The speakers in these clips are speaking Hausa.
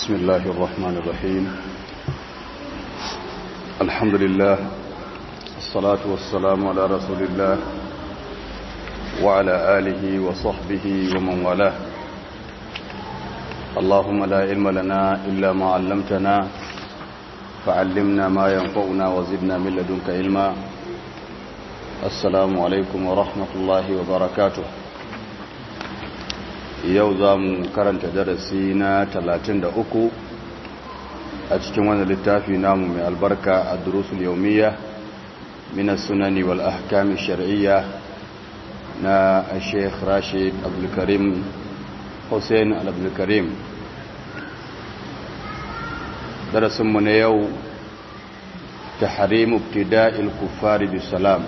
بسم الله الرحمن الرحيم الحمد لله الصلاة والسلام على رسول الله وعلى آله وصحبه ومن والاه اللهم لا علم لنا إلا ما علمتنا فعلمنا ما ينفعنا وزدنا من لدنك علما السلام عليكم ورحمة الله وبركاته yau za mu karanta darasi na 33 a cikin wani littafi namu mai albarka a durusul yaumiya mina sunani wal ahkami shar'iyya na sheikh rashid abdulkarim hussein al-abdulkarim darasinmu na yau ta harimu ibtida'il kuffari bisalam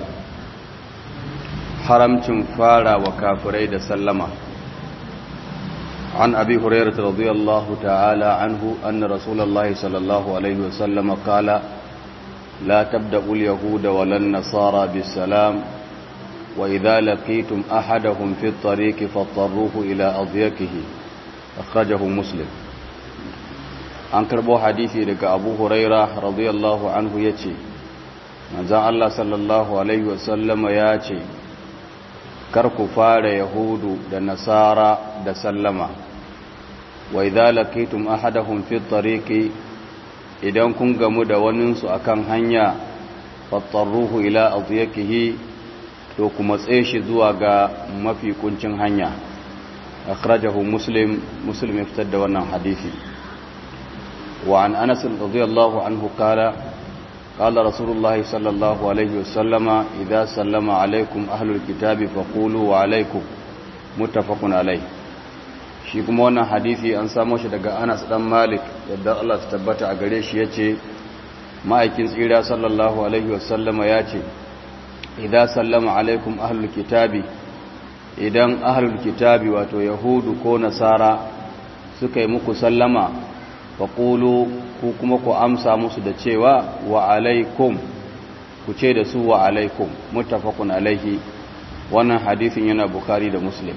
haramcin fara wa kafirai da sallama عن أبي هريرة رضي الله تعالى عنه أن رسول الله صلى الله عليه وسلم قال لا تبدأوا اليهود ولا النصارى بالسلام وإذا لقيتم أحدهم في الطريق فاضطروه إلى أضيكه أخرجه مسلم an karbo hadisi daga abu huraira radiyallahu anhu ya ce manzan Allah sallallahu alaihi wasallama ya ce kar ku fara yahudu da nasara da sallama wa idza laqitum ahadahum fi tariqi idan kun gamu da waninsu akan hanya fattaruhu ila adyakihi to kuma tsaye shi zuwa ga mafi kuncin hanya akhrajahu muslim muslim ya fitar da wannan hadisi wa an anas radiyallahu anhu qala قال رسول الله صلى الله عليه وسلم إذا سلم عليكم أهل الكتاب فقولوا وعليكم متفق عليه shi kuma wannan hadisi an samo shi daga Anas dan Malik yadda Allah ta tabbata a gare shi yace ma'aikin tsira sallallahu alaihi wasallama yace idan sallama alaikum ahlul kitabi idan ahlul kitabi wato yahudu ko nasara suka yi muku sallama faqulu ku kuma ku amsa musu da cewa wa alaikum ku ce da su wa alaikum muttafaqun alaihi wannan hadisin yana bukhari da muslim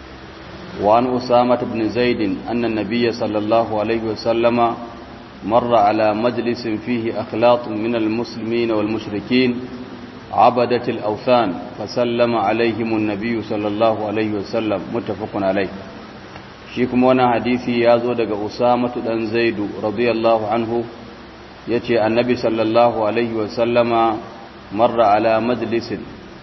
wa an usama ibn zaid anna nabiyya sallallahu alaihi wasallama marra ala majlisin fihi akhlaq min almuslimin wal mushrikin عبدة الأوثان فسلم عليهم النبي صلى الله عليه وسلم متفق عليه shi kuma wani hadisi ya zo daga usamatu dan zaidu radiyallahu anhu ya ce annabi sallallahu alaihi wasallama marra ala majalisin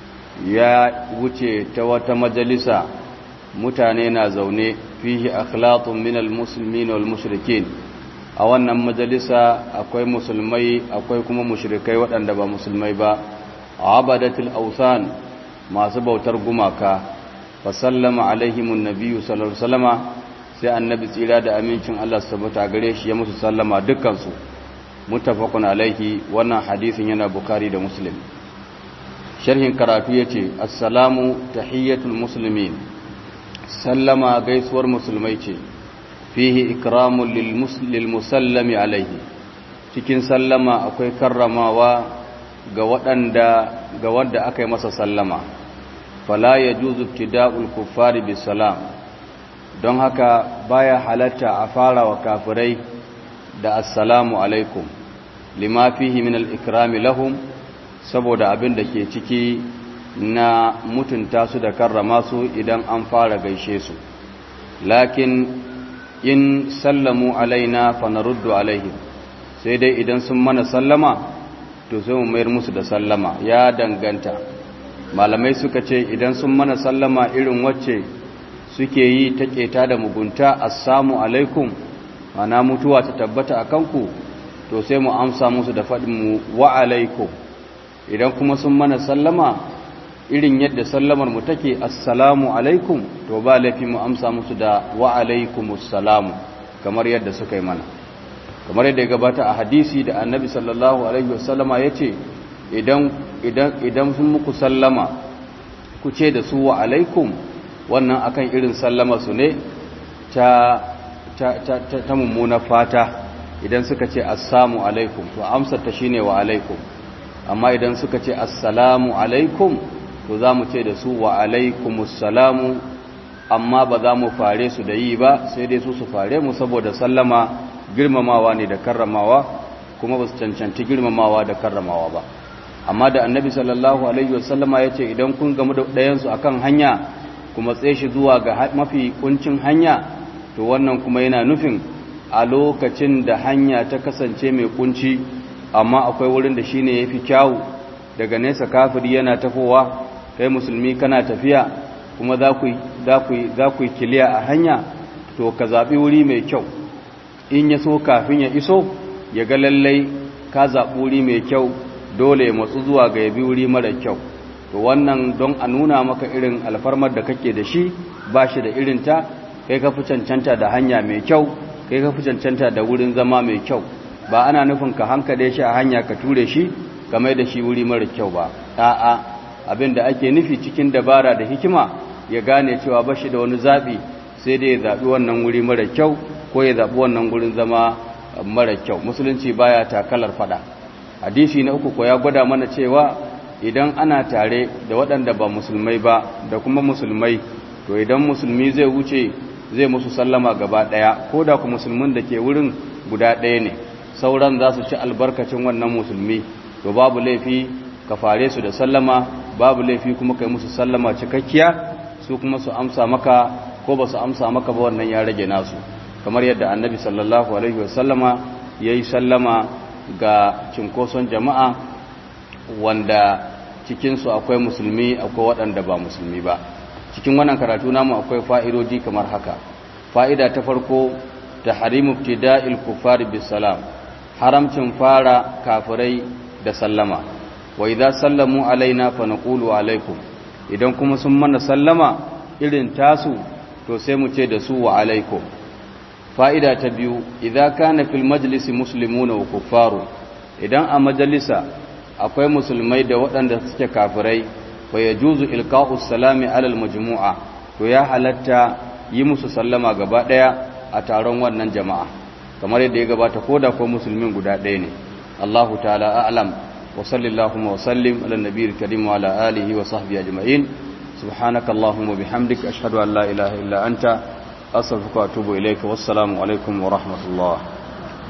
ya wuce ta wata majalisa mutane na zaune fihi akhlaqun min almuslimin wal mushrikin a wannan majalisa akwai musulmai akwai kuma mushrikai waɗanda ba musulmai ba abadatul awsan masu bautar gumaka fa sallama alaihimun nabiyyu sallallahu alaihi wasallama sai annabi tsira da amincin Allah su tabbata gare shi ya musu sallama dukkansu muttafaqun alaihi wannan hadisin yana bukari da muslim sharhin karatu yace assalamu tahiyatul muslimin sallama gaisuwar musulmai ce fihi ikramul lil musallami alaihi cikin sallama akwai karramawa ga waɗanda ga wanda aka yi masa sallama fala yajuzu ibtida'ul kuffari bisalam don haka baya halatta a fara wa kafirai da assalamu alaikum lima fihi min al-ikrami lahum saboda abin da ke ciki na mutunta su da karrama su idan an fara gaishe su lakin in sallamu alaina fa naruddu alaihim sai dai idan sun mana sallama to sai mu mayar musu da sallama ya danganta malamai suka ce idan sun mana sallama irin wacce suke yi ta keta da mugunta assamu alaikum ana mutuwa ta tabbata a kanku to sai mu amsa musu da faɗinmu wa alaikum idan kuma sun mana sallama irin yadda sallamar mu take assalamu alaikum to ba laifi mu amsa musu da wa alaikumussalamu kamar yadda suka yi mana kamar yadda ya gabata a hadisi da annabi sallallahu alaihi wasallama ya ce idan idan sun muku sallama ku ce da su wa alaikum wannan akan irin sallama su ne ta ta ta ta mummuna fata idan suka ce assamu alaikum to amsar ta shine wa alaikum amma idan suka ce assalamu alaikum to za mu ce da su wa alaikumussalamu amma ba za mu fare su da yi ba sai dai su su fare mu saboda sallama girmamawa ne da karramawa kuma ba su cancanci girmamawa da karramawa ba amma da annabi sallallahu alaihi wasallama ya ce idan kun gamu da ɗayansu a kan hanya kuma tsaye shi zuwa ga mafi kuncin hanya to wannan kuma yana nufin a lokacin da hanya ta kasance mai kunci amma akwai wurin da shine yafi kyawu daga nesa kafiri yana tafowa kai musulmi kana tafiya kuma za ku za ku kiliya a hanya to ka zaɓi wuri mai kyau in ya so kafin ya iso ya ga lallai ka zaɓi wuri mai kyau dole ya matsu zuwa ga yabi wuri mara kyau to wannan don a nuna maka irin alfarmar da kake da shi ba shi da irinta kai ka fi cancanta da hanya mai kyau kai ka fi cancanta da wurin zama mai kyau ba ana nufin ka hankale shi a hanya ka ture shi ka mai da shi wuri mara kyau ba a'a abin da ake nufi cikin dabara da hikima ya gane cewa ba shi da wani zaɓi sai dai ya zaɓi wannan wuri mara kyau ko ya zaɓi wannan wurin zama mara kyau musulunci baya takalar fada hadisi na uku ko ya gwada mana cewa idan ana tare da waɗanda ba musulmai ba da kuma musulmai to idan musulmi zai wuce zai musu sallama gaba ɗaya ko da ku musulmin da ke wurin guda ɗaya ne sauran za su ci albarkacin wannan musulmi to babu laifi ka fare su da sallama babu laifi kuma kai musu sallama cikakkiya su kuma su amsa maka ko ba su amsa maka ba wannan ya rage nasu kamar yadda annabi sallallahu alaihi wasallama ya yi sallama ga cinkoson jama'a wanda cikinsu akwai musulmi akwai waɗanda ba musulmi ba cikin wannan karatu namu akwai fa'idoji kamar haka fa'ida ta farko ta harimu ibtida'il kufari bisalam haramcin fara kafirai da sallama wa idza sallamu alaina fa naqulu alaikum idan kuma sun mana sallama irin tasu to sai mu ce da su wa alaikum fa'ida ta biyu idza kana fil majlisi muslimuna wa kuffaru idan a majalisa akwai musulmai da waɗanda suke kafirai fa yajuzu ilqa'us salami alal majmu'a to ya halatta yi musu sallama gaba ɗaya a taron wannan jama'a kamar yadda ya gabata koda ko musulmin guda ɗaya ne Allahu ta'ala a'lam wa sallallahu wa sallim ala nabiyil karim wa ala alihi wa sahbihi ajma'in subhanaka allahumma bihamdika ashhadu an la ilaha illa anta astaghfiruka wa atubu ilayka wassalamu alaikum wa rahmatullah